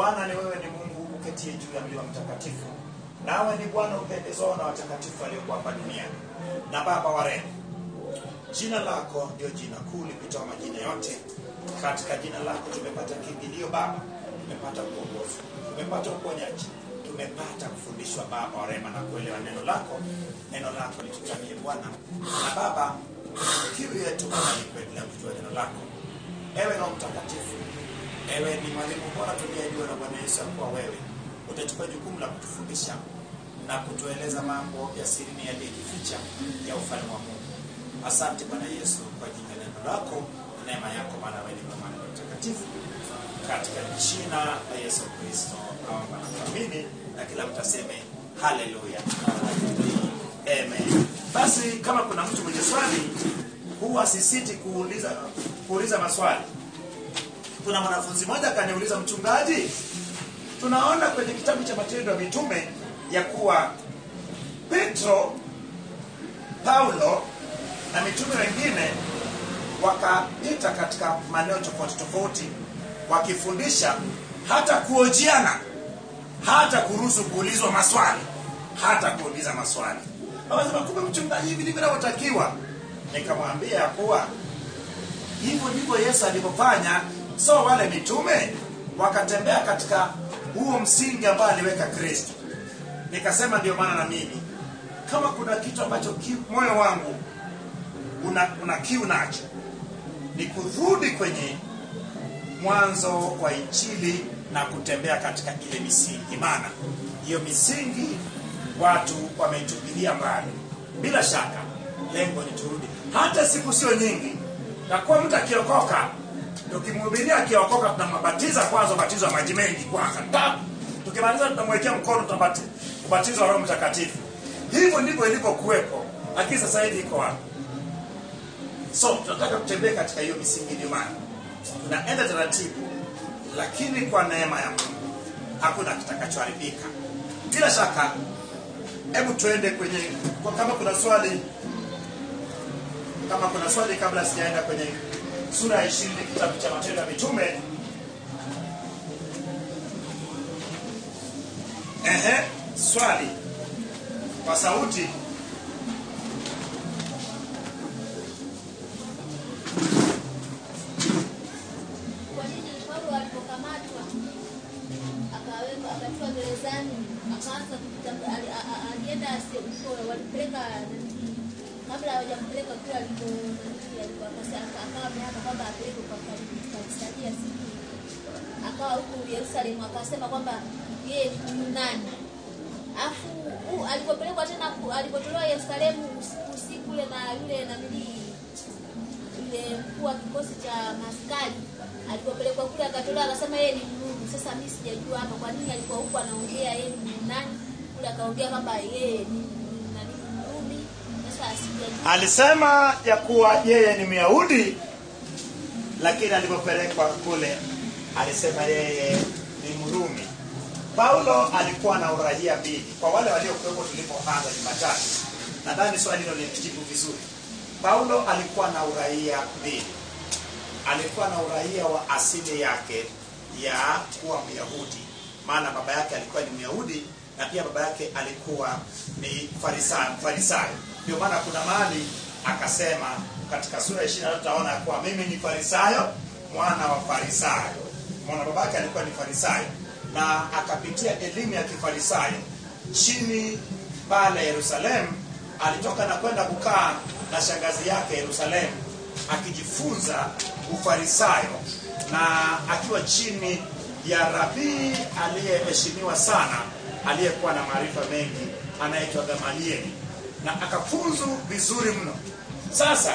maana ni wewe ni Mungu uketie juu ya mlima mtakatifu, nawe ni Bwana upendezao na watakatifu waliokuwa hapa duniani, na Baba wa rehema. Jina lako ndio jina kuu lipitao majina yote. Katika jina lako tumepata kimbilio Baba, tumepata ukombozi, tumepata uponyaji, tumepata kufundishwa Baba wa rehema na kuelewa neno lako. Neno lako litutanie Bwana na Baba, kiu yetu Baba ni kuendelea kujua neno lako. Ewe Roho Mtakatifu, ewe ni mwalimu bora tuliyejua na Bwana Yesu kuwa wewe utachukua jukumu la kutufundisha na kutueleza mambo ya siri yaliyojificha ya ufalme wa Mungu. Asante Bwana Yesu kwa ajili ya neno lako, neema yako, maana wewe ni mwema na mtakatifu. Katika jina la Yesu Kristo naomba na kuamini, na kila mtu aseme haleluya, amen. Basi kama kuna mtu mwenye swali, huwa sisiti kuuliza kuuliza maswali. Kuna mwanafunzi mmoja akaniuliza, mchungaji, tunaona kwenye kitabu cha Matendo ya Mitume ya kuwa Petro, Paulo na mitume wengine wakapita katika maeneo tofauti tofauti wakifundisha, hata kuojiana, hata kuruhusu kuulizwa maswali, hata kuuliza maswali. Akasema, kumbe mchungaji, hivi ndivyo inavyotakiwa. Nikamwambia kuwa hivyo ndivyo Yesu alivyofanya. So wale mitume wakatembea katika huo msingi ambao aliweka Kristo. Nikasema ndio maana na mimi kama kuna kitu ambacho ki, moyo wangu una, una kiu nacho ni kurudi kwenye mwanzo wa Injili na kutembea katika ile misingi, maana hiyo misingi watu wameitupilia mbali. Bila shaka lengo ni turudi, hata siku sio nyingi, na kuwa mtu akiokoka, tukimhubiria akiokoka, tunambatiza kwanza ubatizo wa maji mengi kwanza, tap tukimaliza tunamwekea mkono, tunabati ubatizo wa Roho Mtakatifu. Hivyo ndivyo ilivyokuwepo, lakini sasa hivi iko wapi? So tunataka kutembea katika hiyo misingi, ndio maana tunaenda taratibu, lakini kwa neema ya Mungu hakuna kitakachoharibika. Bila shaka, hebu tuende kwenye kwa kama kuna swali, kama kuna swali kabla sijaenda kwenye sura ya ishirini kitabu cha Matendo ya Mitume. Ehe, swali kwa sauti. Kwa nini Paulo alipokamatwa akawekwa akatiwa gerezani akaanza kutamba- ali- a- a- alienda se- huko walimpeleka nani, kabla hawajampeleka kule aliko nani, aliko- akase- aka- akawa ameapa kwamba apelekwe kwa Kali- Kaisaria siku akawa huku Yerusalemu akasema kwamba yeye ni Myunani afu uh, alipopelekwa tena ku- alipotolewa Yerusalemu usiku usiku ule na yule nanilii yule mkuu wa kikosi cha maskari alipopelekwa kule akatolewa akasema yeye ni Mrumi. Sasa mimi sijajua hapa kwa nini alikuwa huko anaongea yeye ni nani, kule akaongea kwamba yeye ni ni nani Mrumi. Sasa sijajua Alisema ya kuwa yeye ni Myahudi, lakini alipopelekwa kule alisema yeye ni Mrumi. Paulo alikuwa na uraia mbili. Kwa wale waliokuwepo tulipoanza Jumatatu, nadhani swali hilo lilijibu vizuri. Paulo alikuwa na uraia mbili. Alikuwa na uraia wa asili yake ya kuwa Myahudi, maana baba yake alikuwa ni Myahudi na pia baba yake alikuwa ni Farisayo. Farisayo. Ndio maana kuna mahali akasema katika sura ya 23 tutaona ya kuwa mimi ni Farisayo, mwana wa Farisayo. Mwana baba yake alikuwa ni Farisayo na akapitia elimu ya Kifarisayo chini pale Yerusalemu. Alitoka na kwenda kukaa na shangazi yake Yerusalemu akijifunza ufarisayo na akiwa chini ya rabii aliyeheshimiwa sana aliyekuwa na maarifa mengi anaitwa Gamalieli na akafunzu vizuri mno. Sasa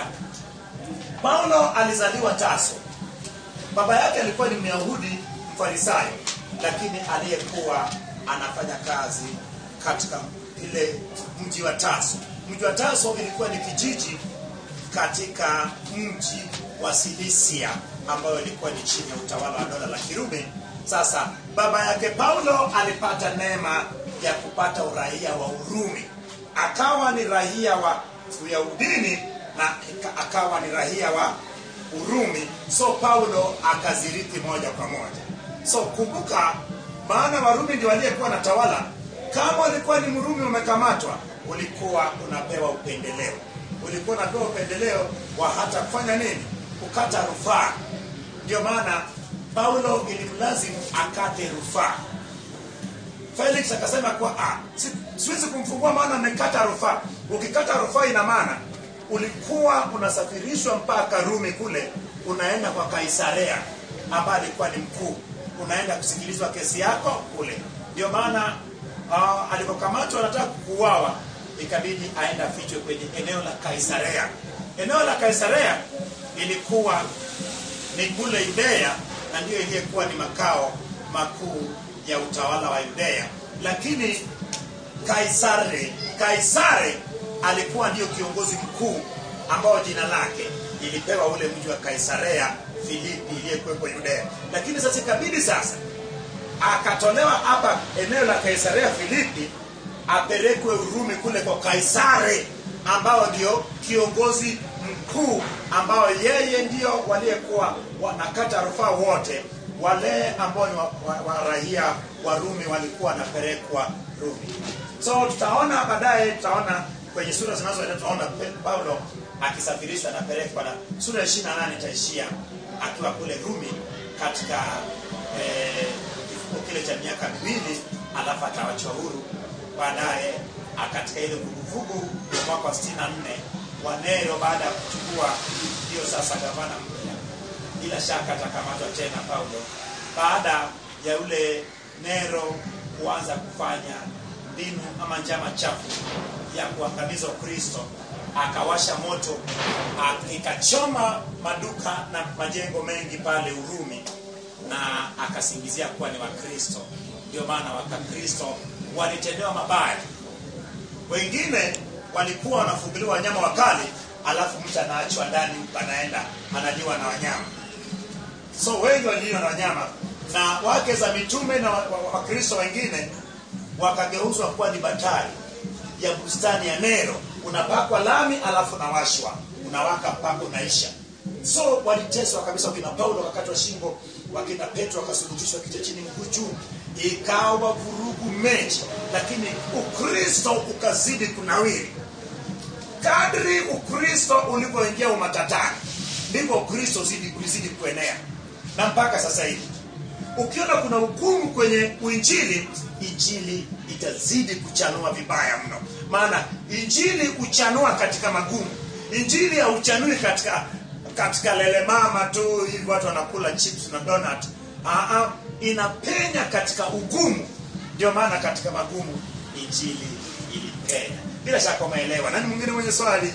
Paulo alizaliwa Taso. Baba yake alikuwa ni Myahudi Mfarisayo, lakini aliyekuwa anafanya kazi katika ile mji wa Taso. Mji wa Taso ilikuwa ni kijiji katika mji wa Silisia ambayo ilikuwa ni chini ya utawala wa dola la Kirumi. Sasa baba yake Paulo alipata neema ya kupata uraia wa Urumi, akawa ni raia wa Uyahudini na ika- akawa ni raia wa Urumi. So Paulo akazirithi moja kwa moja. So kumbuka, maana warumi ndio waliyekuwa na tawala kama ulikuwa ni mrumi umekamatwa ulikuwa unapewa upendeleo ulikuwa unapewa upendeleo wa hata kufanya nini kukata rufaa ndio maana paulo ilimlazimu akate rufaa felix akasema kwa ah, si, siwezi kumfungua maana amekata rufaa ukikata rufaa ina maana ulikuwa unasafirishwa mpaka rumi kule unaenda kwa kaisarea ambaye alikuwa ni mkuu unaenda kusikilizwa kesi yako kule ndio maana uh, alipokamatwa anataka kuuawa ikabidi aende afichwe kwenye eneo la kaisarea eneo la kaisarea ilikuwa ni kule Yudea na ndiyo iliyekuwa ni makao makuu ya utawala wa Yudea, lakini Kaisari Kaisari alikuwa ndiyo kiongozi mkuu ambao jina lake ilipewa ule mji wa Kaisarea Filipi iliyekuwepo Yudea, lakini sasa ikabidi sasa akatolewa hapa eneo la Kaisarea Filipi apelekwe Urumi kule kwa Kaisari ambao ndio kiongozi mkuu ambao yeye ndio waliyekuwa wanakata rufaa wote wale ambao ni wa, wa, wa raia wa Rumi walikuwa wanapelekwa Rumi. So tutaona baadaye, tutaona kwenye sura zinazoenda, tutaona Paulo akisafirishwa anapelekwa, na sura ya 28 itaishia akiwa kule Rumi katika eh, kifungo kile cha miaka miwili, alafu atawachwa huru baadaye katika ile vuguvugu ya mwaka wa 64 wa Nero baada ya kuchukua hiyo sasa gavana mpya, bila shaka atakamatwa tena Paulo baada ya yule Nero kuanza kufanya mbinu ama njama chafu ya kuangamiza Ukristo, akawasha moto ikachoma maduka na majengo mengi pale Urumi, na akasingizia kuwa ni Wakristo. Ndio maana Wakristo walitendewa mabaya, wengine walikuwa wanafunguliwa wanyama wakali, alafu mtu anaachwa ndani, anaenda analiwa na wanyama. So wengi waliliwa na wanyama, na wake za mitume na Wakristo wa, wa wengine wakageuzwa kuwa ni batari ya bustani ya Nero. Unapakwa lami, alafu unawashwa, unawaka mpaka unaisha. So waliteswa kabisa, wakina Paulo wakatwa shingo, wakina Petro wakasulubishwa kichwa chini mguu juu, ikawa vurugu mechi, lakini Ukristo ukazidi kunawiri. Kadri Ukristo ulivyoingia umatatani, ndivyo Ukristo zidi ulizidi kuenea, na mpaka sasa hivi ukiona kuna ugumu kwenye uinjili, injili itazidi kuchanua vibaya mno. Maana injili huchanua katika magumu, injili hauchanui katika katika lele mama tu hivi watu wanakula chips na donut. Aa, inapenya katika ugumu. Ndio maana katika magumu injili ilipenya. Bila shaka umeelewa. Nani mwingine mwenye swali?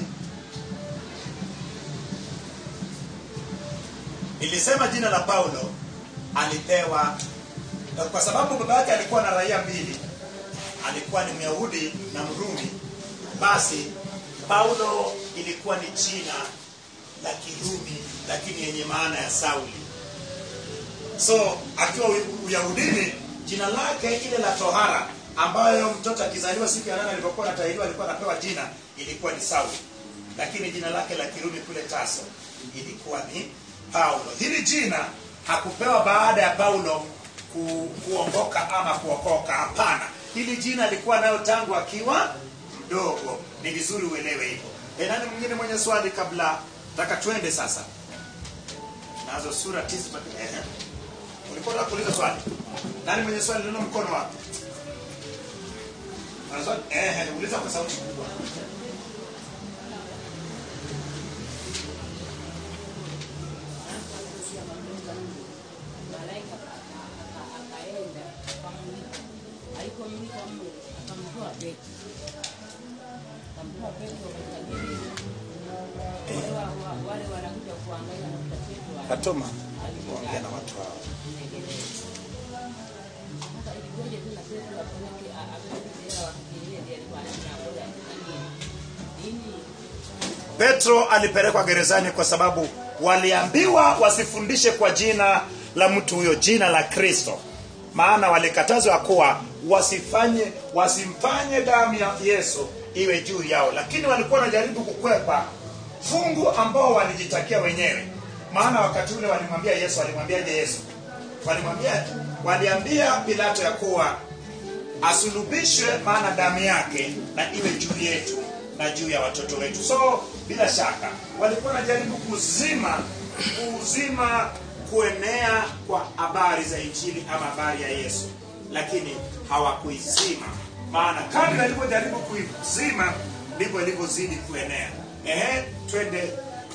Nilisema jina la Paulo alipewa kwa sababu baba yake alikuwa na raia mbili, alikuwa ni Myahudi na Mrumi. Basi Paulo ilikuwa ni jina la Kirumi, lakini yenye maana ya Sauli. So akiwa Uyahudini, jina lake ile la tohara, ambayo mtoto akizaliwa siku ya nane alipokuwa anatahiriwa alikuwa anapewa jina, ilikuwa ni Sauli, lakini jina lake la Kirumi kule Taso ilikuwa ni Paulo. Hili jina hakupewa baada ya Paulo ku, kuongoka ama kuokoka. Hapana, hili jina alikuwa nayo tangu akiwa mdogo. Ni vizuri uelewe hivyo. E, nani mwingine mwenye swali kabla taka twende sasa nazo sura tisa. Eh, ulikuwa unataka kuuliza swali? Nani mwenye swali? Neno mkono wapi? Ana swali? Eh, uliza kwa sauti kubwa. malaika akaenda akamulika, alipomulika mle akamtoa Petro, akamtoa Petro katika gereza. Wale wa- wa- wale wanakuja kuangalia nakuta Petro Katoma kuongea na watu hao. anagereza. Sasa ilikuwaje tena Petro apeleke a- apeleke jela wakikimbia ndiye alikuwa anangoja nini? Nini? Petro alipelekwa gerezani kwa sababu waliambiwa wasifundishe kwa jina la mtu huyo, jina la Kristo. Maana walikatazwa kuwa wasifanye wasimfanye damu ya Yesu iwe juu yao, lakini walikuwa wanajaribu kukwepa fungu ambao walijitakia wenyewe. Maana wakati ule walimwambia Yesu, alimwambiaje Yesu? walimwambia waliambia pilato ya kuwa asulubishwe maana damu yake na iwe juu yetu na juu ya watoto wetu so bila shaka walikuwa wanajaribu kuzima kuzima kuenea kwa habari za injili ama habari ya yesu lakini hawakuizima maana kadri alivyojaribu kuizima ndivyo ilivyozidi kuenea ehe twende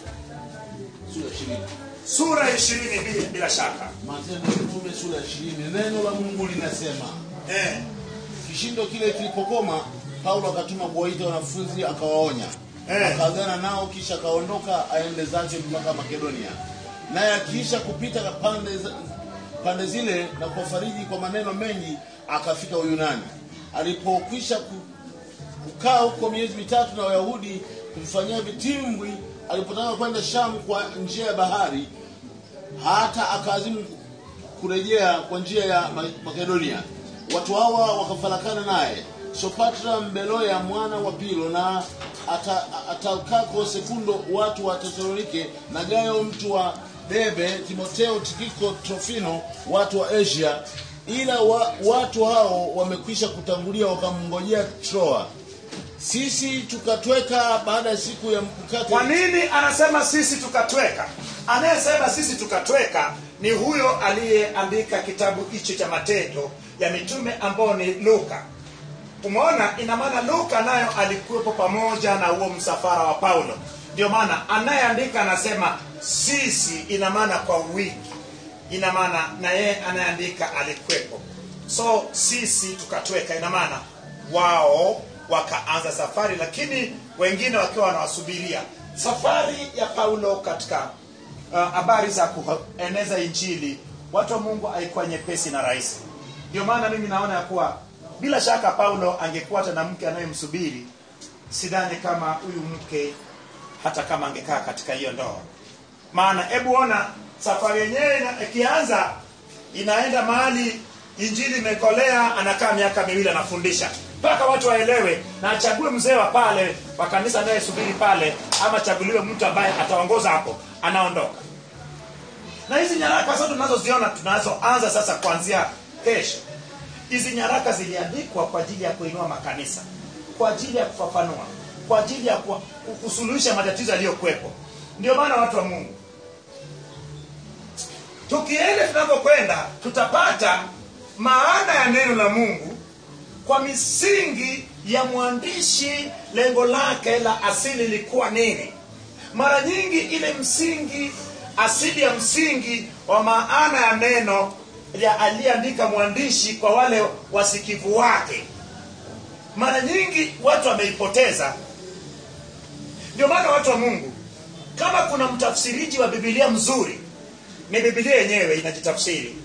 sura ishirini sura ishirini bila, bila shaka matendo ya mitume sura ya ishirini neno la mungu linasema eh, kishindo kile kilipokoma paulo akatuma kuwaita wanafunzi akawaonya Eh. akaagana nao kisha akaondoka aende zake mpaka makedonia naye akiisha kupita pande, za- pande zile na kuwafariji kwa maneno mengi akafika uyunani alipokwisha ku, kukaa huko miezi mitatu na wayahudi kumfanyia vitimbwi alipotaka kwenda shamu kwa njia ya bahari hata akaazimu kurejea kwa njia ya Ma- makedonia watu hawa wakafarakana naye sopatra mbeloya mwana wa pilo na ata- atalkako sekundo watu wa tesalonike na gayo mtu wa debe timoteo tikiko trofino watu wa asia ila wa, watu hao wamekwisha kutangulia wakamngojea troa sisi tukatweka baada ya siku ya mkate kwa nini anasema sisi tukatweka anayesema sisi tukatweka ni huyo aliyeandika kitabu hicho cha matendo ya mitume ambao ni luka umeona ina maana luka nayo alikuwepo pamoja na huo msafara wa paulo ndio maana anayeandika anasema sisi ina maana kwa wiki ina maana na yeye anayeandika alikuwepo so sisi tukatweka ina maana wao wakaanza safari lakini wengine wakiwa wanawasubiria safari ya paulo katika uh, habari za kueneza injili watu wa mungu haikuwa nyepesi na rahisi ndio maana mimi naona ya kuwa bila shaka paulo angekuwa hata na mke anayemsubiri sidhani kama huyu mke hata kama angekaa katika hiyo ndoa maana hebu ona safari yenyewe ina- ikianza inaenda mahali injili imekolea anakaa miaka miwili anafundisha mpaka watu waelewe na achague mzee wa pale wa kanisa anayesubiri pale ama achaguliwe mtu ambaye ataongoza hapo anaondoka na hizi nyaraka zote tunazoziona tunazoanza sasa kuanzia kesho hizi nyaraka ziliandikwa kwa ajili ya kuinua makanisa kwa ajili ya kufafanua kwa ajili ya ku- kusuluhisha matatizo yaliyokuwepo ndio maana watu wa mungu tukienda tunavyokwenda tutapata maana ya neno la mungu kwa misingi ya mwandishi lengo lake la asili ilikuwa nini mara nyingi ile msingi asili ya msingi wa maana ya neno ya aliyeandika mwandishi kwa wale wasikivu wake mara nyingi watu wameipoteza ndio maana watu wa mungu kama kuna mtafsiriji wa bibilia mzuri ni bibilia yenyewe inajitafsiri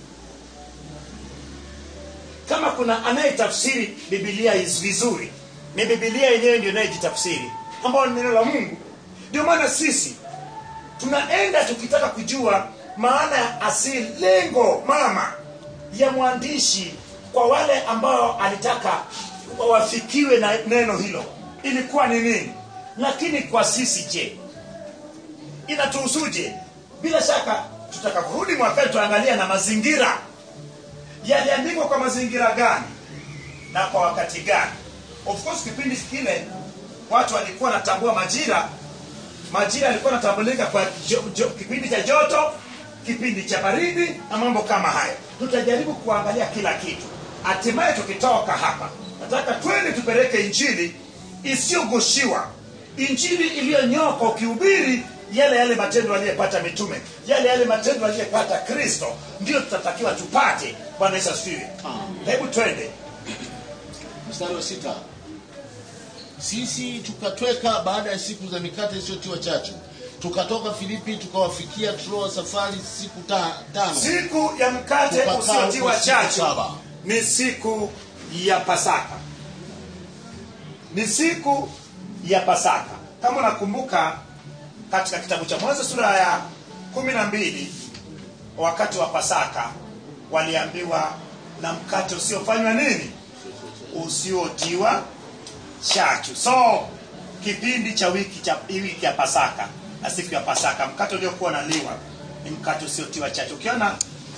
kama kuna anayetafsiri bibilia is- vizuri ni bibilia yenyewe ndio inayejitafsiri ambayo ni neno la mungu ndio maana sisi tunaenda tukitaka kujua maana ya asili lengo mama ya mwandishi kwa wale ambao alitaka wafikiwe na neno hilo ilikuwa ni nini lakini kwa sisi je inatuhusuje bila shaka tutakaporudi mwakani tuangalia na mazingira yaliandikwa kwa mazingira gani na kwa wakati gani of course kipindi kile watu walikuwa wanatambua majira majira yalikuwa yanatambulika kwa jo, jo, kipindi cha joto kipindi cha baridi na mambo kama hayo tutajaribu kuangalia kila kitu hatimaye tukitoka hapa nataka twende tupeleke injili isiyogoshiwa injili iliyonyoka ukihubiri yale yale matendo aliyepata mitume yale yale matendo aliyepata kristo ndio tutatakiwa tupate bwana yesu asifiwe hebu twende mstari wa sita sisi tukatweka baada ya siku za mikate isiyotiwa chachu tukatoka filipi tukawafikia troa safari siku ta, tano siku ya mkate Tukakaa usiotiwa huko siku chachu saba. ni siku ya pasaka ni siku ya pasaka kama unakumbuka katika kitabu cha mwanzo sura ya kumi na mbili wakati wa pasaka waliambiwa na mkate usiofanywa nini usiotiwa chachu so kipindi cha wiki cha wiki ya pasaka na siku ya pasaka mkate uliokuwa naliwa ni mkate usiotiwa chachu ukiona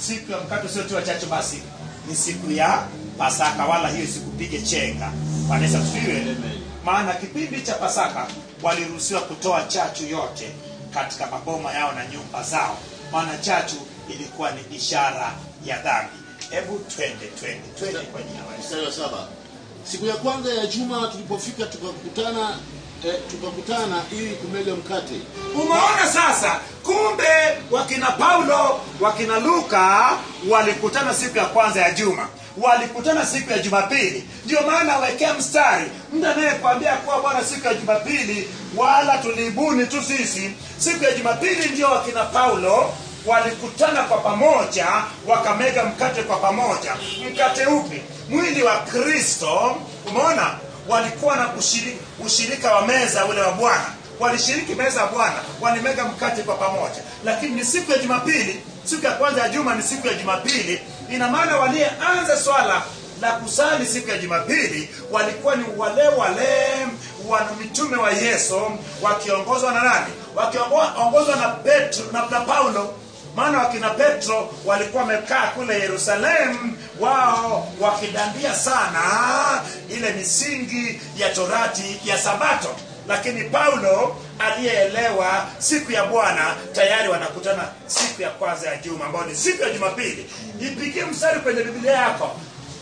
siku ya mkate usiotiwa chachu basi ni siku ya pasaka wala hiyo sikupige chenga wanaweza tusiwe maana kipindi cha pasaka waliruhusiwa kutoa chachu yote katika maboma yao na nyumba zao maana chachu ilikuwa ni ishara ya dhambi hebu twende twende twende kwa jina la Yesu. mstari wa saba siku ya kwanza ya juma tulipofika tukakutana eh, tukakutana ili kumega mkate umeona sasa kumbe wakina paulo wakina luka walikutana siku ya kwanza ya juma walikutana siku ya jumapili ndio maana awekea mstari mtu anayekwambia kuwa bwana siku ya jumapili wala tuliibuni tu sisi siku ya jumapili ndio wakina paulo walikutana kwa pamoja wakamega mkate kwa pamoja mkate upi mwili wa kristo umeona walikuwa na ushirika, ushirika wa meza ule wa bwana walishiriki meza ya bwana walimega mkate kwa pamoja lakini ni siku ya jumapili siku ya kwanza ya juma ni siku ya jumapili ina maana waliyeanza swala la kusali siku ya jumapili walikuwa ni wale wale wana mitume wa yesu wakiongozwa na nani wakiongozwa na petro na, na paulo maana wakina petro walikuwa wamekaa kule yerusalemu wao wakidandia sana ile misingi ya torati ya sabato lakini paulo aliyeelewa siku ya bwana tayari wanakutana siku ya kwanza ya juma ambayo ni siku ya jumapili ipigie mstari kwenye biblia yako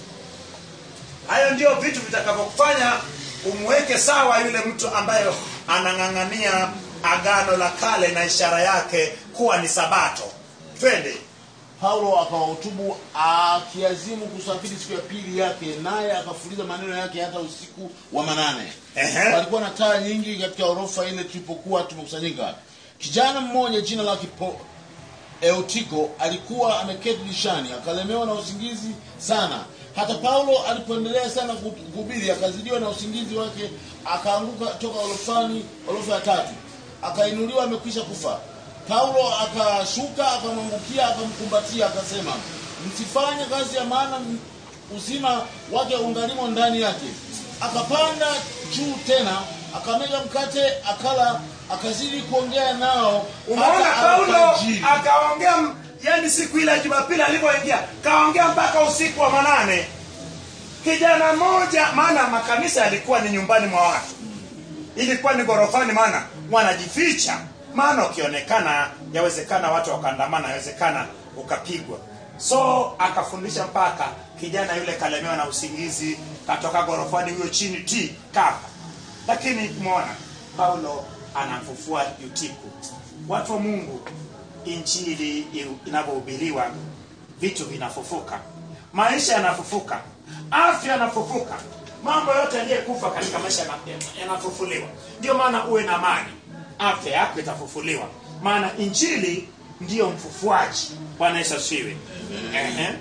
hayo ndio vitu vitakavyokufanya umweke sawa yule mtu ambaye anang'ang'ania agano la kale na ishara yake kuwa ni sabato twende paulo akawahutubu akiazimu kusafiri siku ya pili yake naye akafuliza maneno yake hata usiku wa manane Ehe. palikuwa na taa nyingi katika orofa ile tulipokuwa tumekusanyika kijana mmoja jina lake Po- eutiko alikuwa ameketi dirishani akalemewa na usingizi sana hata paulo alipoendelea sana kuhubiri akazidiwa na usingizi wake akaanguka toka orofani orofa ya tatu akainuliwa amekwisha kufa paulo akashuka akamwangukia akamkumbatia akasema msifanye kazi ya maana m- uzima wake ungalimo ndani yake akapanda juu tena akamega mkate akala akazidi kuongea nao umeona hata paulo alfajiri. akaongea m- yani siku ile ya jumapili alivyoingia kaongea mpaka usiku wa manane kijana mmoja maana makanisa yalikuwa ni nyumbani mwa watu ilikuwa ni gorofani maana wanajificha maana ukionekana yawezekana watu wakaandamana yawezekana ukapigwa so akafundisha mpaka kijana yule kalemewa na usingizi katoka gorofani huyo chini ti kafa lakini umeona paulo anamfufua yutiku watu wa mungu injili inavyohubiriwa vitu vinafufuka maisha yanafufuka afya yanafufuka mambo yote yaliyekufa katika maisha yana- yanafufuliwa ndio maana uwe na amani afya yako itafufuliwa maana injili ndiyo mfufuaji bwana yesu asifiwe Ehe.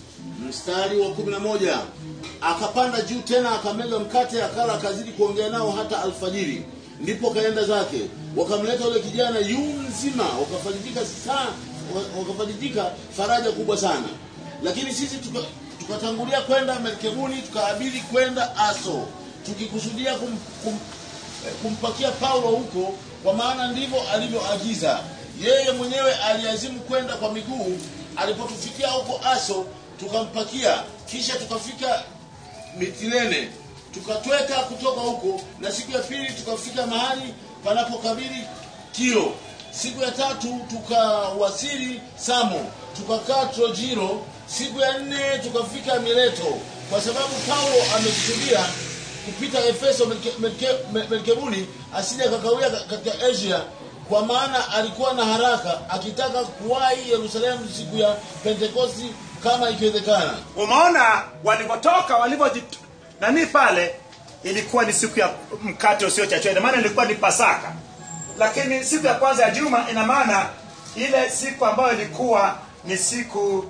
mstari wa kumi na moja akapanda juu tena akamega mkate akala akazidi kuongea nao hata alfajiri ndipo kaenda zake wakamleta yule kijana yu mzima wakafarijika sana wakafarijika faraja kubwa sana lakini sisi tuka- tukatangulia kwenda merkebuni tukaabiri kwenda aso tukikusudia kum, kum, eh, kumpakia paulo huko kwa maana ndivyo alivyoagiza yeye mwenyewe aliazimu kwenda kwa miguu alipotufikia huko aso tukampakia kisha tukafika mitilene tukatweka kutoka huko na siku ya pili tukafika mahali panapokabili kiro siku ya tatu tukawasili samo tukakaa trojiro siku ya nne tukafika mileto kwa sababu paulo amekusudia kupita efeso Melke- Melke- Me- melkebuni asije akakawia ka- katika asia kwa maana alikuwa na haraka akitaka kuwahi yerusalemu siku ya pentekosti kama ikiwezekana umeona walivyotoka walivyojit nani pale ilikuwa ni siku ya mkate usiochachwa ina maana ilikuwa ni pasaka lakini siku ya kwanza ya juma ina maana ile siku ambayo ilikuwa ni siku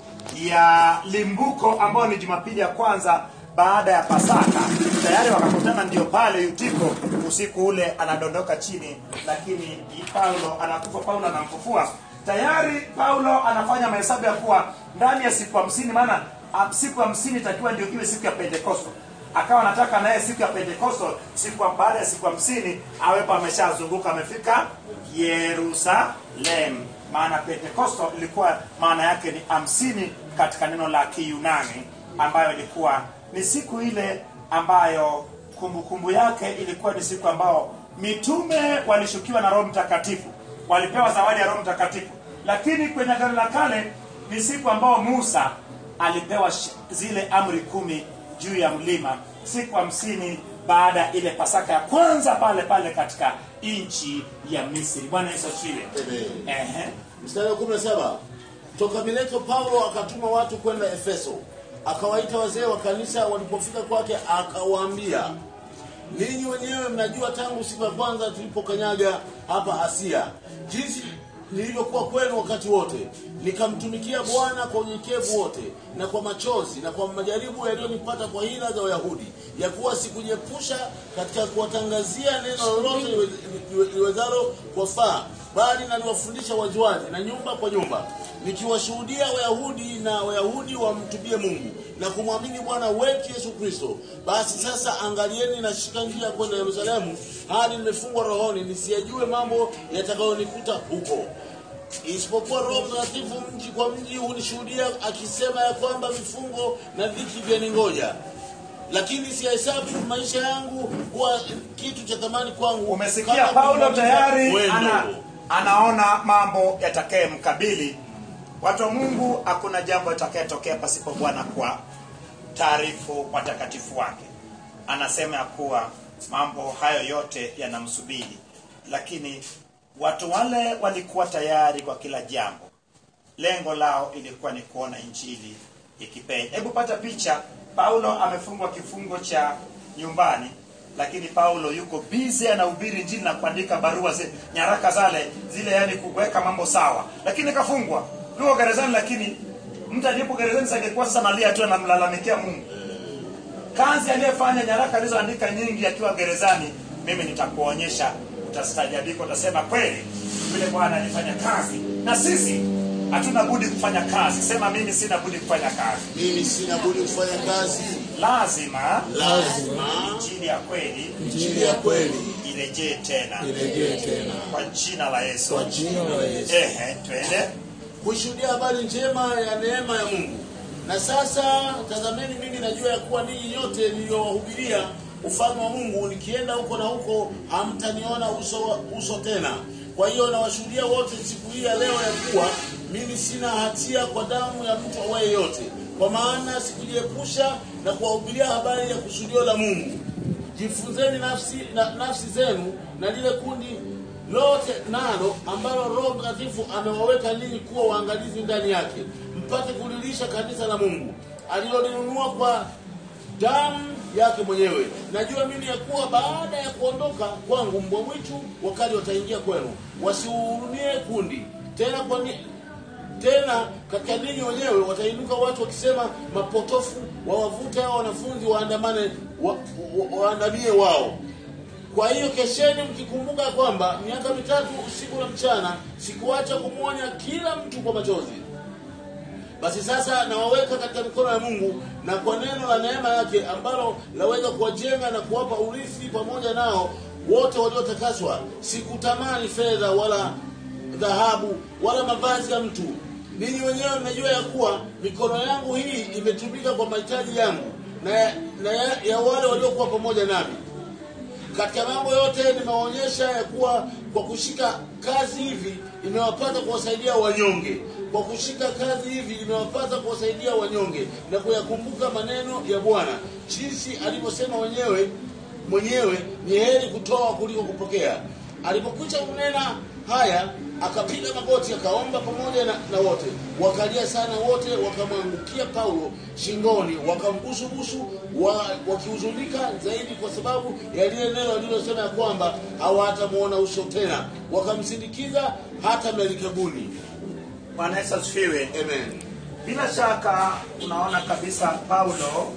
ya limbuko ambayo ni jumapili ya kwanza baada ya pasaka tayari wakakutana ndio pale yutiko usiku ule anadondoka chini lakini paulo anakufa paulo anamfufua tayari paulo anafanya mahesabu ya kuwa ndani ya siku hamsini maana ah, siku hamsini itakiwa ndio iwe siku ya pentekosto akawa anataka naye siku ya pentekosto siku ya- baada ya siku hamsini awepo ameshazunguka amefika yerusalemu maana pentekosto ilikuwa maana yake ni hamsini katika neno la kiyunani ambayo ilikuwa ni siku ile ambayo kumbukumbu kumbu yake ilikuwa ni siku ambao mitume walishukiwa na roho mtakatifu walipewa zawadi ya roho mtakatifu lakini kwenye agano la kale ni siku ambao musa alipewa sh- zile amri kumi juu ya mlima siku hamsini baada ya ile pasaka ya kwanza pale pale katika nchi ya misri bwana yesu asifiwe Amen. Ehe. mstari wa 17 toka mileto paulo akatuma watu kwenda efeso akawaita wazee wa kanisa walipofika kwake akawaambia ninyi wenyewe mnajua tangu siku ya kwanza tulipokanyaga hapa asia jinsi nilivyokuwa kwenu wakati wote nikamtumikia bwana kwa unyenyekevu wote na kwa machozi na kwa majaribu yaliyonipata kwa hila za wayahudi ya kuwa sikujiepusha katika kuwatangazia neno lolote liwe- liwe- liwezalo kuwafaa bali naliwafundisha wajuaji na nyumba kwa nyumba nikiwashuhudia wayahudi na wayahudi wamtubie mungu na kumwamini bwana wetu yesu kristo basi sasa angalieni nashika njia kwenda yerusalemu hadi nimefungwa rohoni nisiyajue mambo yatakayonikuta huko isipokuwa roho mtakatifu mji kwa mji hunishuhudia akisema ya kwamba vifungo na dhiki vyaningoja lakini siyahesabu maisha yangu kuwa kitu cha thamani kwangu umesikia kama paulo kumaliza tayari mwendo. ana, anaona mambo yatakaye mkabili watu wa mungu hakuna jambo litakayetokea pasipo bwana kwa taarifu watakatifu wake anasema ya kuwa mambo hayo yote yanamsubiri lakini watu wale walikuwa tayari kwa kila jambo lengo lao ilikuwa ni kuona injili ikipenya hebu pata picha paulo amefungwa kifungo cha nyumbani lakini paulo yuko bize anahubiri injili na kuandika barua zi, nyaraka zale zile yani kuweka mambo sawa lakini kafungwa yuko gerezani lakini mtu aliyepo gerezani sangekuwa sasa nalia tu anamlalamikia mungu kazi aliyefanya nyaraka alizoandika nyingi akiwa gerezani mimi nitakuonyesha utastajabika utasema kweli vile bwana alifanya kazi na sisi hatuna budi kufanya kazi sema mimi sina budi kufanya kazi mimi sina budi kufanya kazi lazima lazima injili ya kweli injili ya kweli irejee tena irejee tena kwa jina la yesu kwa jina la Yesu. ehe twende kuishuhudia habari njema ya neema ya mungu na sasa tazameni mimi najua ya kuwa ninyi nyote niliyowahubiria ufalme wa mungu nikienda huko na huko hamtaniona uso, uso tena kwa hiyo nawashuhudia wote siku hii ya leo ya kuwa mimi sina hatia kwa damu ya mtu awaye yote kwa maana sikujiepusha na kuwahubiria habari ya kusudio la mungu jifunzeni nafsi, na, nafsi zenu na lile kundi lote nalo ambalo roho mtakatifu amewaweka ninyi kuwa waangalizi ndani yake mpate kulilisha kanisa la mungu alilolinunua kwa damu yake mwenyewe najua mimi ya kuwa baada ya kuondoka kwangu mbwa mwitu wakali wataingia kwenu wasiuhurumie kundi tena kwa ni, tena katika ninyi wenyewe watainuka watu wakisema mapotofu wawavute hao wanafunzi waandamane wa, wa, waandamie wao kwa hiyo kesheni mkikumbuka kwamba miaka mitatu usiku na mchana sikuacha kumwonya kila mtu kwa machozi basi sasa nawaweka katika mikono ya mungu na kwa neno la neema yake ambalo laweza kuwajenga na kuwapa urithi pamoja nao wote waliotakaswa sikutamani fedha wala dhahabu wala mavazi ya mtu ninyi wenyewe mnajua ya kuwa mikono yangu hii imetumika kwa mahitaji yangu na, ya, na ya, ya wale waliokuwa pamoja nami katika mambo yote nimewaonyesha ya kuwa kwa kushika kazi hivi imewapata kuwasaidia wanyonge kwa kushika kazi hivi imewapata kuwasaidia wanyonge na kuyakumbuka maneno ya bwana jinsi alivyosema wenyewe mwenyewe ni heri kutoa kuliko kupokea alipokwisha kunena haya akapiga magoti akaomba pamoja na, na wote wakalia sana wote wakamwangukia paulo shingoni wakambusubusu wa, wakihuzunika zaidi kwa sababu ya lile neno alilosema ya kwamba hawatamwona uso tena wakamsindikiza hata merikebuni bwana yesu asifiwe amen bila shaka unaona kabisa paulo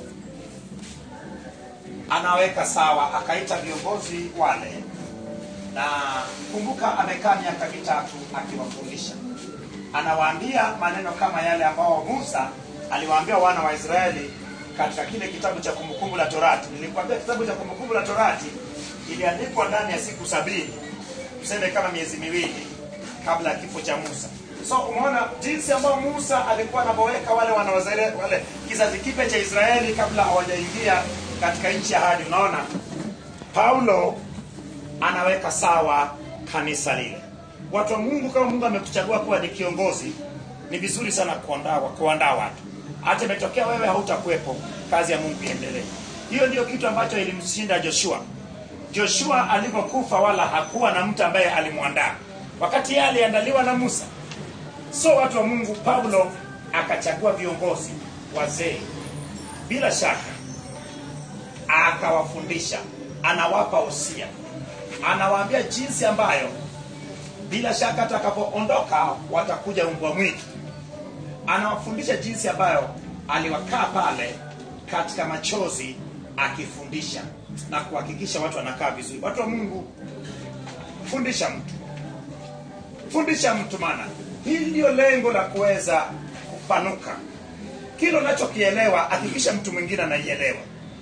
anaweka sawa akaita viongozi wale na kumbuka amekaa miaka mitatu akiwafundisha anawaambia maneno kama yale ambao musa aliwaambia wana wa israeli katika kile kitabu cha kumbukumbu la torati nilikwambia kitabu cha kumbukumbu la torati iliandikwa ndani ya siku sabini tuseme kama miezi miwili kabla ya kifo cha musa so umeona jinsi ambayo musa alikuwa anapoweka wale wanawazere wale kizazi kipya cha israeli kabla hawajaingia katika nchi ya hadi unaona paulo anaweka sawa kanisa lile watu wa mungu kama mungu amekuchagua kuwa ni kiongozi ni vizuri sana kuandaa kuandaa watu hata imetokea wewe hautakuwepo kazi ya mungu iendelee hiyo ndio kitu ambacho ilimshinda joshua joshua alivyokufa wala hakuwa na mtu ambaye alimwandaa wakati yeye aliandaliwa na musa so watu wa mungu paulo akachagua viongozi wazee bila shaka akawafundisha anawapa usia anawaambia jinsi ambayo bila shaka atakapoondoka watakuja umbwa mwingi anawafundisha jinsi ambayo aliwakaa pale katika machozi akifundisha na kuhakikisha watu wanakaa vizuri watu wa mungu fundisha mtu fundisha mtu maana hili ndio lengo la kuweza kupanuka kile unachokielewa hakikisha mtu mwingine anaielewa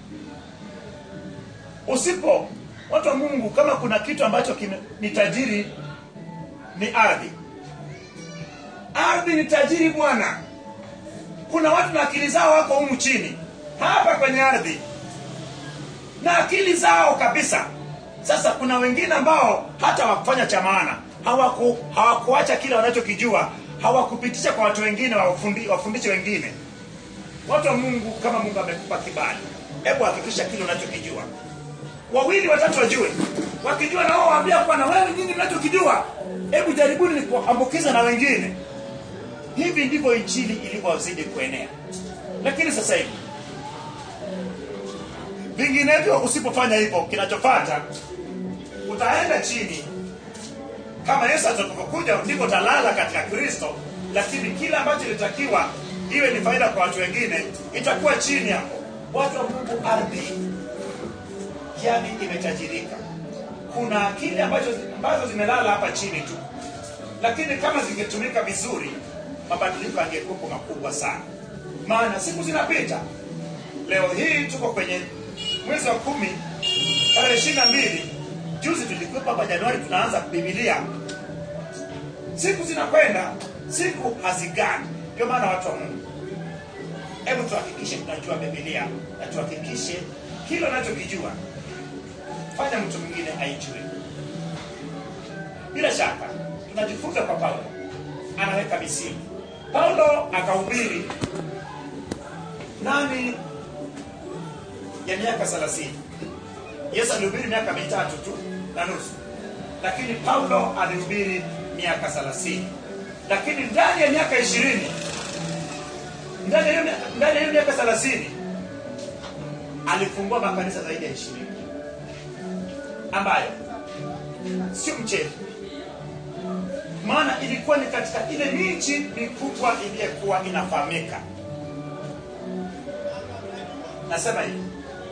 usipo watu wa mungu kama kuna kitu ambacho kime- ni tajiri ni ardhi ardhi ni tajiri bwana kuna watu na akili zao wako humu chini hapa kwenye ardhi na akili zao kabisa sasa kuna wengine ambao hata wakufanya cha maana hawaku, hawakuacha kile wanachokijua hawakupitisha kwa watu wengine wafundi, wafundishe wengine watu wa mungu kama mungu amekupa kibali hebu hakikisha kile unachokijua wawili watatu wajue wakijua na wao waambia kuwa na wewe nyinyi mnachokijua hebu jaribuni ni kuambukiza na wengine hivi ndivyo injili ilivyozidi kuenea lakini sasa hivi vinginevyo usipofanya hivyo kinachofata utaenda chini kama yesu atakapokuja ndipo utalala katika kristo lakini kile ambacho ilitakiwa iwe ni faida kwa watu wengine itakuwa chini hapo watu wa mungu ardhi yani imetajirika kuna akili ambacho ambazo zimelala hapa chini tu lakini kama zingetumika vizuri mabadiliko yangekuwepo makubwa sana maana siku zinapita leo hii tuko kwenye mwezi wa kumi tarehe ishiri na mbili juzi tulikuwepo hapa januari tunaanza bibilia siku zinakwenda siku hazigani ndio maana watu wa mungu hebu tuhakikishe tunajua bibilia na tuhakikishe kile unachokijua fanya mtu mwingine aijue bila shaka tunajifunza kwa paulo anaweka misingi paulo akahubiri ndani ya miaka thelathini yesu alihubiri miaka mitatu tu na nusu lakini paulo alihubiri miaka thelathini lakini ndani ya miaka ishirini ndani ya hiyo mia- ndani ya hiyo miaka thelathini alifungua makanisa zaidi ya ishirini ambayo sio mchezo maana ilikuwa ni katika ile miji mikubwa iliyokuwa inafahamika nasema hivi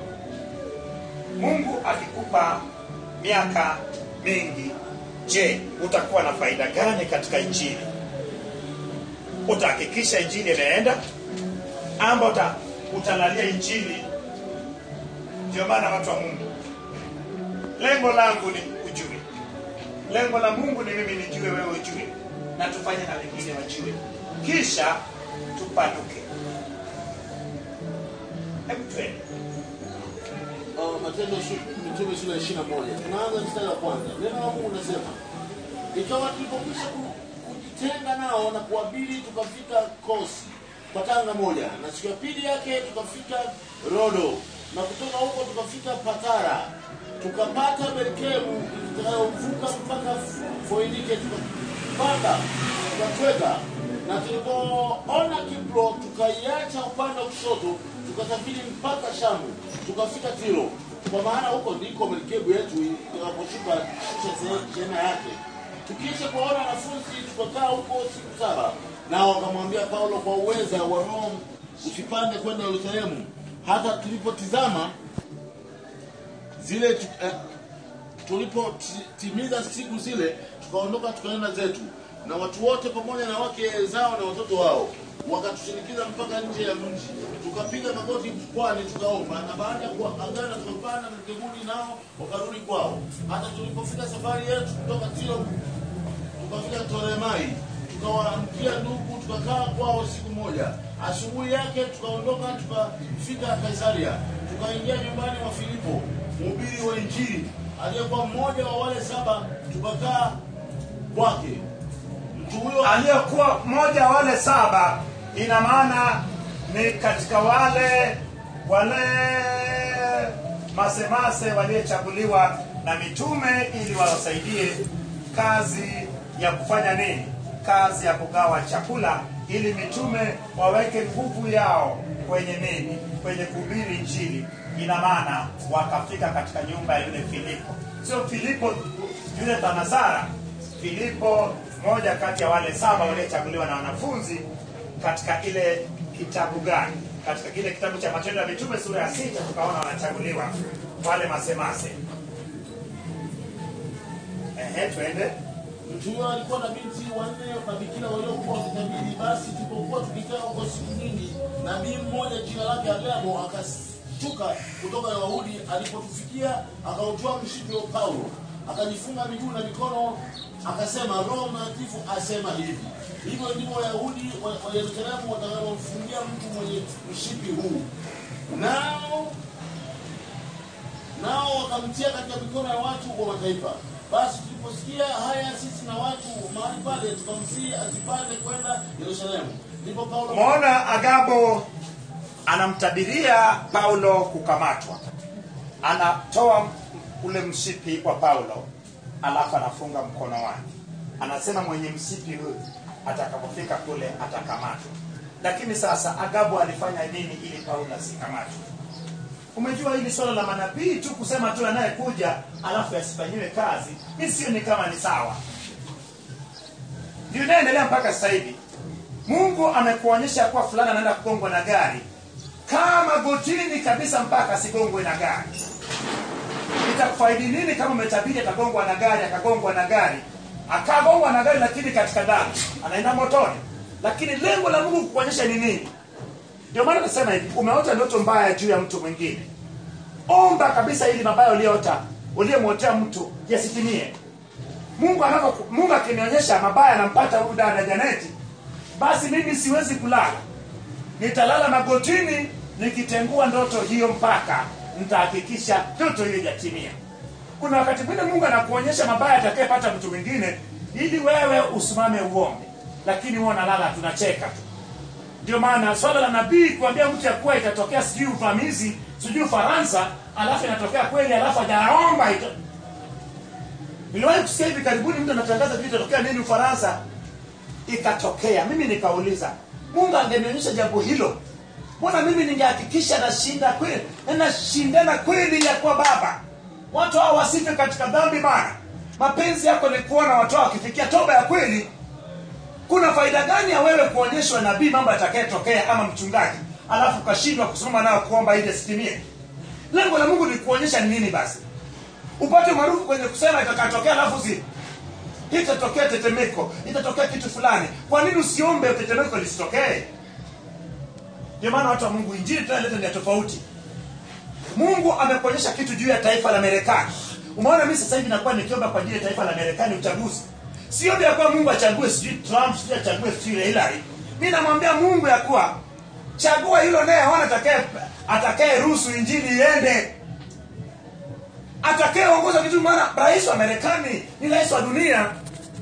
mungu akikupa miaka mingi je utakuwa na faida gani katika injili utahakikisha injili imeenda amba uta, utalalia injili ndio maana watu wa mungu lengo langu ni ujue lengo la mungu ni mimi nijue wewe ujue na tufanye na wengine wajue kisha tupanuke hebu twende uh, Matendo su- Mitume sura ya 21. Tunaanza mstari wa kwanza. Neno la Mungu linasema, ikawa tulipokwisha ku- kujitenga nao na kuabiri, tukafika Kosi kwa tanga moja, na siku ya pili yake tukafika Rodo, na kutoka huko tukafika Patara, tukapata Berkemu itakayovuka mpaka Foinike, tukapanda tukatweka na tulipoona Kipro tukaiacha upande wa kushoto tukasafiri mpaka Shamu tukafika Tiro, kwa maana huko ndiko merikebu yetu itakaposhuka shusha shehena yake. Tukiisha kuwaona wanafunzi tukakaa huko siku saba, nao wakamwambia Paulo, kwa uweza wa Roho usipande kwenda Yerusalemu. Hata tulipotizama zile tu, eh, tulipotimiza siku zile tukaondoka tukaenda zetu na watu wote pamoja na wake zao na watoto wao wakatushinikiza mpaka nje ya mji tukapiga magoti pwani tukaomba na baada ya kuagana tukapanda mkebuni nao wakarudi kwao hata tulipofika safari yetu kutoka tiro tukafika toremai tukawaamkia ndugu tukakaa kwao siku moja asubuhi yake tukaondoka tukafika kaisaria tukaingia nyumbani mwa filipo mhubiri wa injili aliyekuwa mmoja wa wale saba tukakaa kwake mtu huyo aliyekuwa mmoja wa wale saba ina maana ni katika wale wale masemase waliochaguliwa na mitume ili wawasaidie kazi ya kufanya nini kazi ya kugawa chakula ili mitume waweke nguvu yao kwenye nini kwenye kuhubiri injili ina maana wakafika katika nyumba ya yule filipo sio filipo yule tanasara filipo moja kati ya wale saba waliochaguliwa na wanafunzi katika ile kitabu gani katika kile kitabu cha matendo ya mitume sura ya sita tukaona wanachaguliwa wale masemase ehe twende mtu huyo alikuwa na binti wanne mabikira waliokuwa wakitabiri basi tulipokuwa tukikaa huko siku nyingi nabii mmoja jina lake agabo akashuka kutoka wayahudi alipotufikia akautoa mshipi wa paulo akajifunga miguu na mikono akasema roho mtakatifu asema hivi hivyo ndivyo wayahudi wa wa yerusalemu watakaomfungia mtu mwenye mshipi huu nao nao wakamtia katika mikono ya watu wa mataifa basi tuliposikia haya sisi na watu mahali pale tukamsihi asipande kwenda yerusalemu ndipo paulo Umeona Agabo anamtabiria Paulo kukamatwa, anatoa ule mshipi kwa Paulo, alafu anafunga mkono wake, anasema mwenye mshipi huyu atakapofika kule atakamatwa. Lakini sasa Agabo alifanya nini ili Paulo asikamatwe? Umejua hili swala la manabii tu kusema tu anayekuja alafu yasifanyiwe kazi, mi sioni kama ni sawa. Ndio inaendelea mpaka sasa hivi. Mungu amekuonyesha kuwa fulani anaenda kugongwa na gari, kama gotini kabisa mpaka asigongwe na gari. Itakufaidi nini kama umetabiri atagongwa na gari, akagongwa na gari, akagongwa na gari, lakini katika dhambi anaenda motoni? Lakini lengo la Mungu kukuonyesha ni nini? Ndio maana nasema hivi, umeota ndoto mbaya juu ya mtu mwingine, omba kabisa ili mabaya uliyoota uliyemwotea mtu yasitimie. Mungu anapo Mungu akinionyesha mabaya anampata huyu dada Janeti, basi mimi siwezi kulala, nitalala magotini nikitengua ndoto hiyo mpaka nitahakikisha ndoto hiyo ijatimia. Kuna wakati mwingine Mungu anakuonyesha mabaya atakayepata mtu mwingine ili wewe usimame uombe, lakini wewe unalala, tunacheka tu. Ndio maana swala la nabii kuambia mtu ya kuwa itatokea sijui uvamizi sijui Ufaransa, alafu inatokea kweli, alafu hajaomba ita... Niliwahi kusikia hivi karibuni mtu anatangaza vitu itatokea nini Ufaransa, ikatokea. Mimi nikauliza, Mungu angenionyesha jambo hilo, mbona mimi ningehakikisha nashinda kweli, na nashindana kweli ya kwa Baba, watu hao wasife katika dhambi. Bana, mapenzi yako ni kuona watu hao wakifikia toba ya kweli kuna faida gani ya wewe kuonyeshwa nabii mambo yatakayetokea ama mchungaji alafu ukashindwa kusimama nayo kuomba ili asitimie lengo la mungu ni kuonyesha ni nini basi upate maarufu kwenye kusema itakatokea alafu zi itatokea tetemeko itatokea kitu fulani kwa nini usiombe tetemeko lisitokee ndio maana watu wa mungu injili tunaleta ni ya tofauti mungu amekuonyesha kitu juu ya taifa la marekani umeona mi sasa hivi nakuwa nikiomba kwa ajili ya taifa la marekani uchaguzi siombe ya kuwa mungu achague sijui trump sijui achague sijui hillary mi namwambia mungu ya kuwa chagua hilo naye aona atakaye atakaye ruhusu injili iende atakayeongoza vitu maana rais wa marekani ni rais wa dunia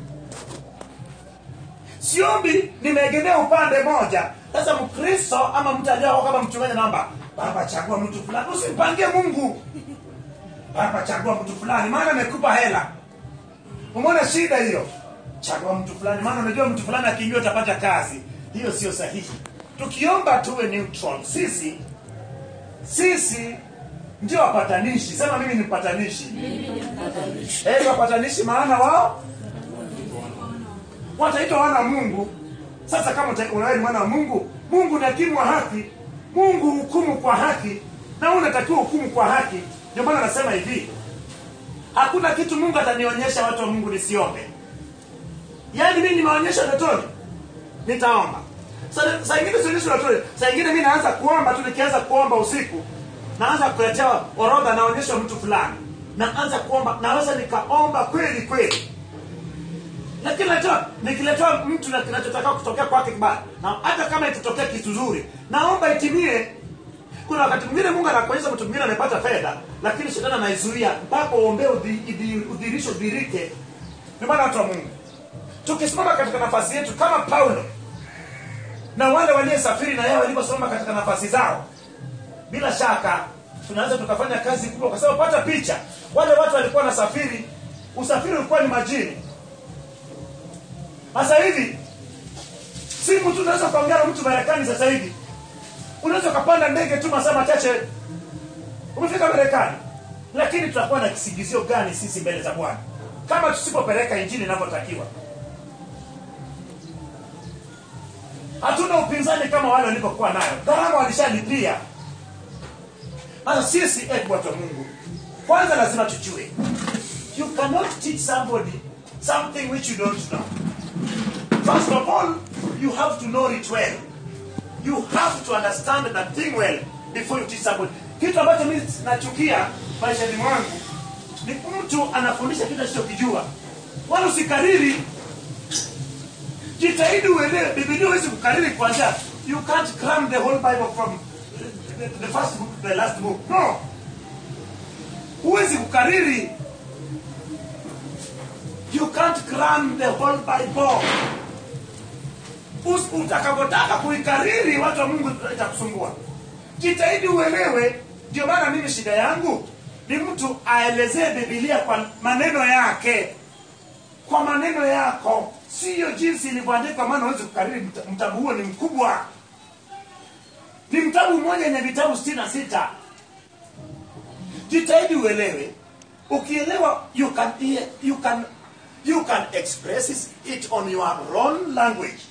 siombi nimeegemea upande moja sasa mkristo ama mtu aliao kama mchungaji naomba baba chagua mtu fulani usimpangie mungu baba chagua mtu fulani maana amekupa hela umeona shida hiyo chagua mtu fulani maana unajua mtu fulani akiingia utapata kazi hiyo sio sahihi tukiomba tuwe neutral sisi sisi ndio wapatanishi sema mimi ni mpatanishi Eh, wapatanishi maana wao wataitwa wana wa mungu sasa kama uta- unawe ni mwana wa mungu mungu ni hakimu wa haki mungu hukumu kwa haki na wewe unatakiwa hukumu kwa haki ndio maana anasema hivi hakuna kitu mungu atanionyesha watu wa mungu nisiombe yaani mimi nimeonyesha ndotoni nitaomba Sa- saa ingine sionyeshi ndotoni saa ingine mi naanza kuomba tu nikianza kuomba usiku naanza kuletewa orodha naonyeshwa mtu fulani naanza kuomba naweza nikaomba kweli kweli lakini letewa nikiletewa mtu na kinachotaka kutokea kwake kibaya na hata kama itatokea kitu zuri naomba itimie kuna wakati mwingine mungu anakuonyesha mtu mwingine amepata fedha lakini shetani anaizuia mpaka uombee udhi- idhi- udhihirisho udhirike ni maana watu wa mungu tukisimama katika nafasi yetu kama paulo na wale waliosafiri na yeye walivyosimama katika nafasi zao bila shaka tunaweza tukafanya kazi kubwa kwa sababu pata picha wale watu walikuwa wanasafiri usafiri ulikuwa ni majini sasa hivi simu tu unaweza ukaongea na mtu marekani sasa hivi unaweza ukapanda ndege tu masaa machache umefika marekani lakini tutakuwa na kisingizio gani sisi mbele za bwana kama tusipopeleka injili inavyotakiwa hatuna upinzani kama wale walivyokuwa nayo gharama walishalipia sasa sisi eh, watu wa mungu kwanza lazima tujue you cannot teach somebody something which you don't know first of all you have to know it well you have to understand that thing well before you teach somebody kitu ambacho mimi nachukia maishani mwangu ni mtu anafundisha kitu asichokijua wala usikariri jitahidi uelewe bibilia huwezi kukariri kwanza you can't cram the whole bible from the, the first book to the last book no huwezi kukariri you can't cram the whole bible Us- utakapotaka kuikariri watu wa mungu itakusumbua jitahidi uelewe ndio maana mimi shida yangu ni mtu aelezee bibilia kwa maneno yake kwa maneno yako siyo jinsi ilivyoandikwa maana huwezi kukariri mta- mtabu huo ni mkubwa ni mtabu mmoja yenye vitabu sitini na sita jitahidi uelewe ukielewa you can, you can, you can express it on your own language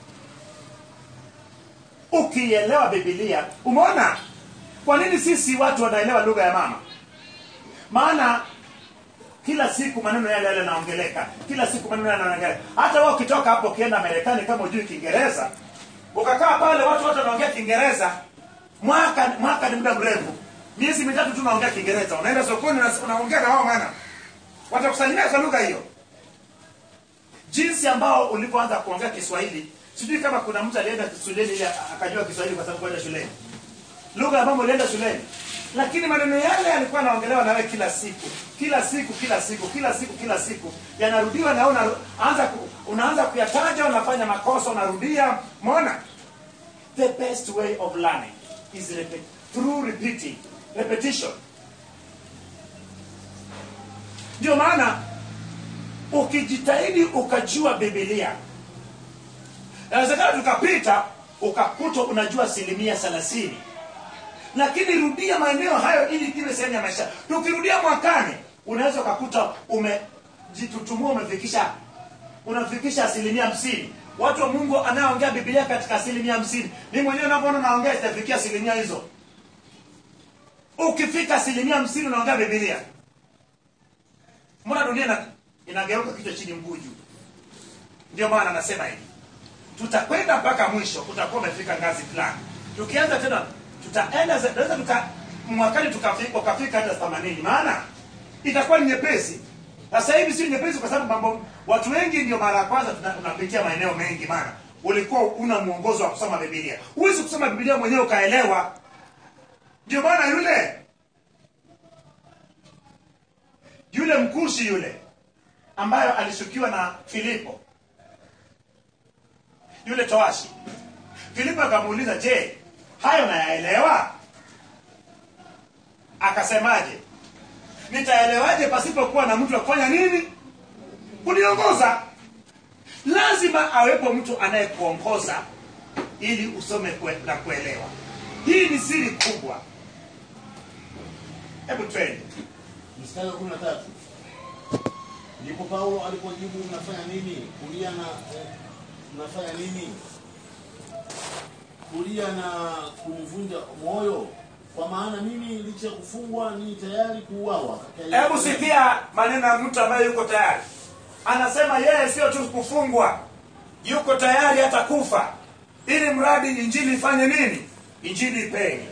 ukielewa bibilia umeona kwa nini sisi watu wanaelewa lugha ya mama maana kila siku maneno yale yale yanaongeleka kila siku maneno yale yanaongeleka hata wewe ukitoka hapo ukienda marekani kama ujui kiingereza ukakaa pale watu wote wanaongea kiingereza mwaka mwaka ni muda mrefu miezi mitatu tu unaongea kiingereza unaenda sokoni una- unaongea na wao maana watakusalimia kwa lugha hiyo jinsi ambao ulivyoanza kuongea kiswahili sijui kama kuna mtu alienda shuleni ili akajua kiswahili kwa sababu kwenda shuleni lugha ya mama ulienda shuleni lakini maneno yale yalikuwa yanaongelewa nawe kila siku kila siku kila siku kila siku kila siku yanarudiwa na unaanza ku, unaanza kuyataja unafanya makosa unarudia mona the best way of learning is repeat, through repeating repetition ndio maana ukijitahidi ukajua bibilia inawezekana tukapita ukakuta unajua asilimia thelathini lakini rudia maeneo hayo ili iwe sehemu ya maisha tukirudia mwakani unaweza ukakuta umejitutumua umefikisha unafikisha asilimia hamsini watu wa mungu anayeongea bibilia katika asilimia hamsini mi mwenyewe unavyoona naongea sitafikia asilimia hizo ukifika asilimia hamsini unaongea bibilia mbona dunia ina- inageuka kichwa chini mguu juu ndio maana anasema hivi tutakwenda mpaka mwisho utakuwa umefika ngazi fulani tukianza tena tutaenda za- tunaweza tuka mwakani tukafika ukafika hata themanini maana itakuwa ni nyepesi sasa hivi si nyepesi kwa sababu mambo watu wengi ndio mara ya kwanza tuna- tunapitia maeneo mengi maana ulikuwa una mwongozo wa kusoma bibilia huwezi kusoma bibilia mwenyewe ukaelewa ndio maana yule yule mkushi yule ambayo alishukiwa na filipo yule toashi filipo akamuuliza je hayo nayaelewa akasemaje nitaelewaje pasipokuwa na mtu wa kufanya nini kuniongoza lazima awepo mtu anayekuongoza ili usome kue, na kuelewa hii ni siri kubwa hebu twende mstari wa kumi na tatu ndipo paulo alipojibu mnafanya nini kulia na eh, mnafanya nini kulia na kunivunja moyo kwa maana mimi licha ya kufungwa ni tayari kuuawa katika hebu sikia maneno ya mtu ambaye yuko tayari anasema yeye sio tu kufungwa yuko tayari hata kufa ili mradi injili ifanye nini injili ipenye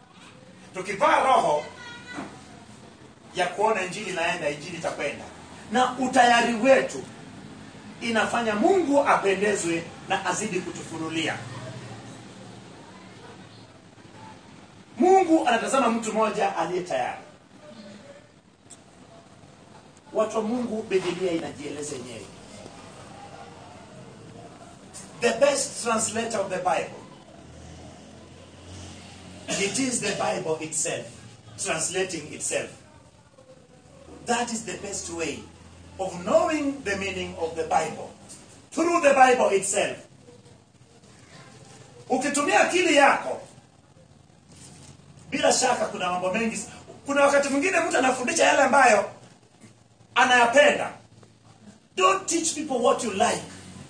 tukivaa roho ya kuona injili inaenda injili itakwenda na utayari wetu inafanya mungu apendezwe na azidi kutufunulia mungu anatazama mtu mmoja aliye tayari watu wa mungu bibilia inajieleza yenyewe the best translator of the bible it is the bible itself translating itself that is the best way of knowing the meaning of the bible through the bible itself ukitumia akili yako bila shaka kuna mambo mengi kuna wakati mwingine mtu anafundisha yale ambayo anayapenda don't teach people what you like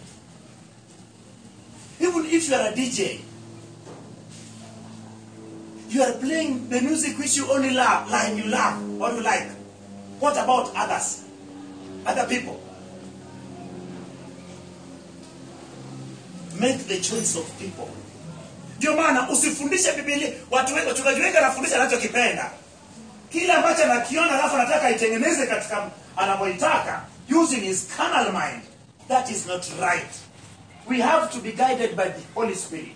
even if you are a dj you are playing the music which you only love like you love or you like what about others other people make the choice of people ndio maana usifundishe bibilia watu wengi wachungaji wengi anafundisha anachokipenda kile ambacho anakiona alafu anataka aitengeneze katika anavyoitaka using his carnal mind that is not right we have to be guided by the holy spirit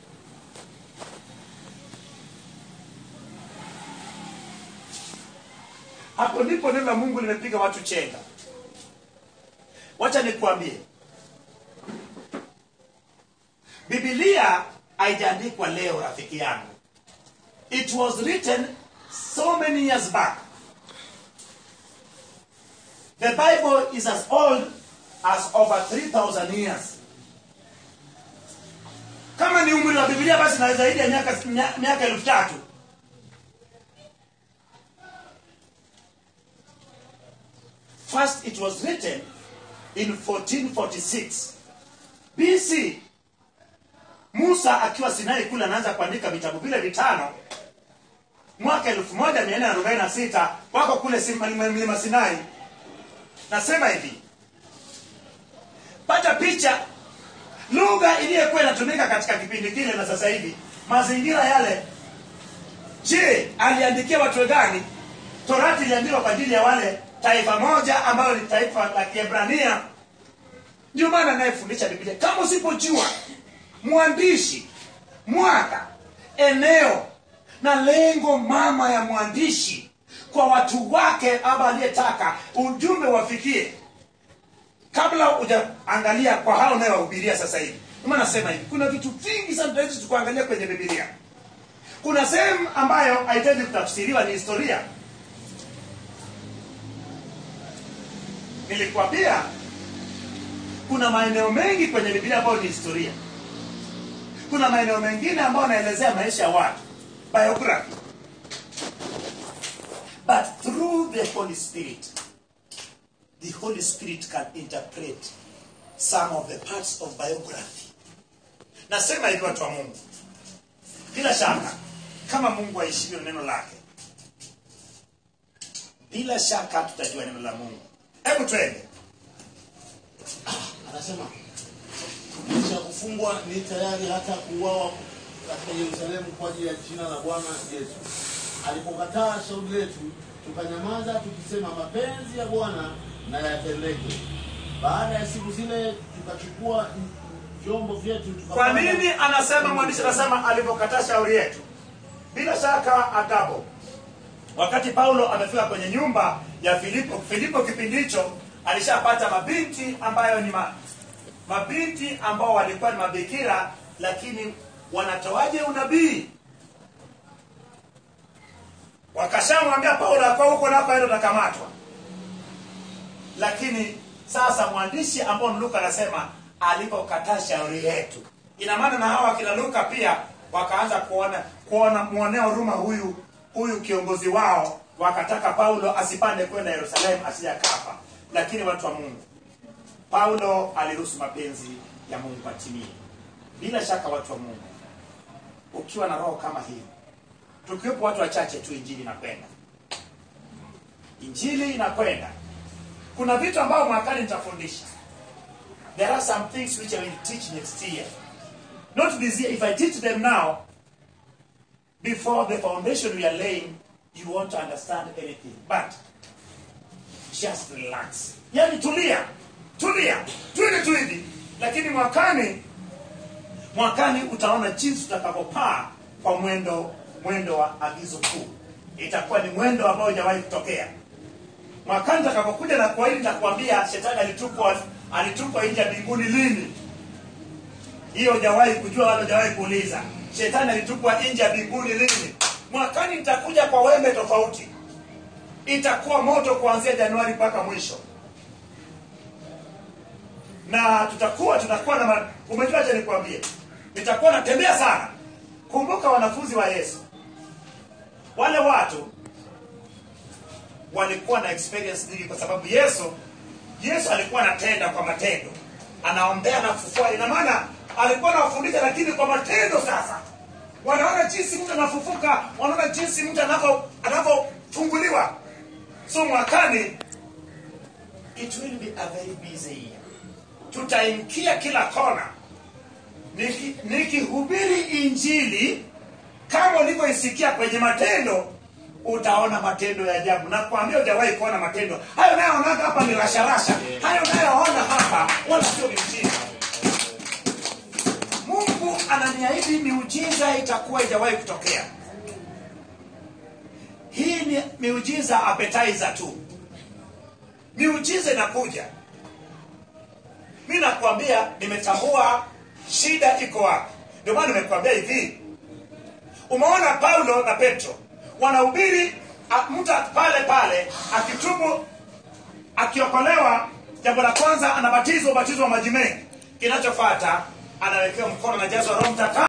hapo ndipo neno la mungu limepiga watu chenga wacha nikuambie bibilia haijaandikwa leo rafiki yangu it was written so many years back the bible is as old as over 3000 years kama ni umri wa bibilia basi na zaidi ya miaka mia- miaka elfu tatu first it was written in 1446 bc musa akiwa sinai kule anaanza kuandika vitabu vile vitano mwaka 1446 wako kule Sim- mlima sinai nasema hivi pata picha lugha iliyokuwa inatumika katika kipindi kile na sasa hivi mazingira yale je aliandikia watu gani torati iliandikwa kwa ajili ya wale taifa moja ambayo ni taifa la kiebrania ndio maana anayefundisha biblia kama usipojua mwandishi mwaka eneo na lengo mama ya mwandishi kwa watu wake ama aliyetaka ujumbe wafikie kabla hujaangalia kwa hao unayowahubiria sasa hivi Ndio maana nasema hivi kuna vitu vingi sana tunaweza tukuangalia kwenye bibilia kuna sehemu ambayo haitaji kutafsiriwa ni historia nilikwambia kuna maeneo mengi kwenye bibilia ambayo ni historia kuna maeneo mengine ambayo anaelezea maisha ya watu biography but through the holy spirit the holy spirit can interpret some of the parts of biography nasema hivi watu wa mungu bila shaka kama mungu aishivyo neno lake bila shaka tutajua neno la mungu hebu twende anasema kisha kufungwa ni tayari hata kuuawa katika yerusalemu kwa ajili ya jina la bwana yesu alipokataa shauri letu tukanyamaza tukisema mapenzi ya bwana na yatendeke baada ya siku zile tukachukua vyombo vyetu kwa tukapanda- nini anasema mwandishi anasema alivyokataa shauri yetu bila shaka agapo wakati paulo amefika kwenye nyumba ya filipo filipo kipindi hicho alishapata mabinti ambayo ni ma, mabinti ambao walikuwa ni mabikira lakini wanatoaje unabii wakashamwambia paulo akwa huko nakoenda utakamatwa lakini sasa mwandishi ambao ni luka anasema alipokataa shauri yetu ina maana na hawa akina luka pia wakaanza kuona kuona mwonea huruma huyu huyu kiongozi wao wakataka paulo asipande kwenda yerusalemu asijakafa lakini watu wa mungu paulo aliruhusu mapenzi ya mungu atimie bila shaka watu wa mungu ukiwa na roho kama hiyo tukiwepo watu wachache tu injili inakwenda injili inakwenda kuna vitu ambavyo mwakani nitafundisha there are some things which i will teach next year not this year if i teach them now before the foundation we are laying you won't understand anything but just relax yani tulia tulia twende tu hivi lakini mwakani mwakani utaona jinsi utakavyopaa kwa mwendo mwendo wa agizo kuu itakuwa ni mwendo ambao hujawahi kutokea mwakani utakapokuja na kwa hili nitakwambia shetani alitupwa alitupwa nje ya mbinguni lini hiyo hujawahi kujua wala hujawahi kuuliza shetani alitupwa nje ya mbinguni lini mwakani nitakuja kwa wembe tofauti itakuwa moto kuanzia januari mpaka mwisho na tutakuwa tutakuwa na ma- umejua acha nikwambie nitakuwa natembea sana kumbuka wanafunzi wa yesu wale watu walikuwa na experience nyingi kwa sababu yesu yesu alikuwa anatenda kwa matendo anaombea na kufufua ina maana alikuwa anawafundisha lakini kwa matendo sasa wanaona jinsi mtu anafufuka wanaona jinsi mtu anavyo- anavyofunguliwa so mwakani it will be a very busy year tutaingia kila kona Niki- nikihubiri injili kama ulivyoisikia kwenye matendo utaona matendo ya ajabu na kuambia hujawahi kuona matendo hayo nayoonanga hapa ni rasharasha hayo nayoona hapa wala sio miujiza mungu ananiahidi miujiza itakuwa ijawahi kutokea hii ni miujiza appetizer tu miujiza inakuja mi nakwambia nimetambua shida iko wapi ndio maana nimekwambia hivi umeona paulo na petro wanahubiri a- mtu pale pale akitubu akiokolewa jambo la kwanza anabatizwa ubatizo wa maji mengi kinachofata anawekewa mkono na jazwa roho mtakatifu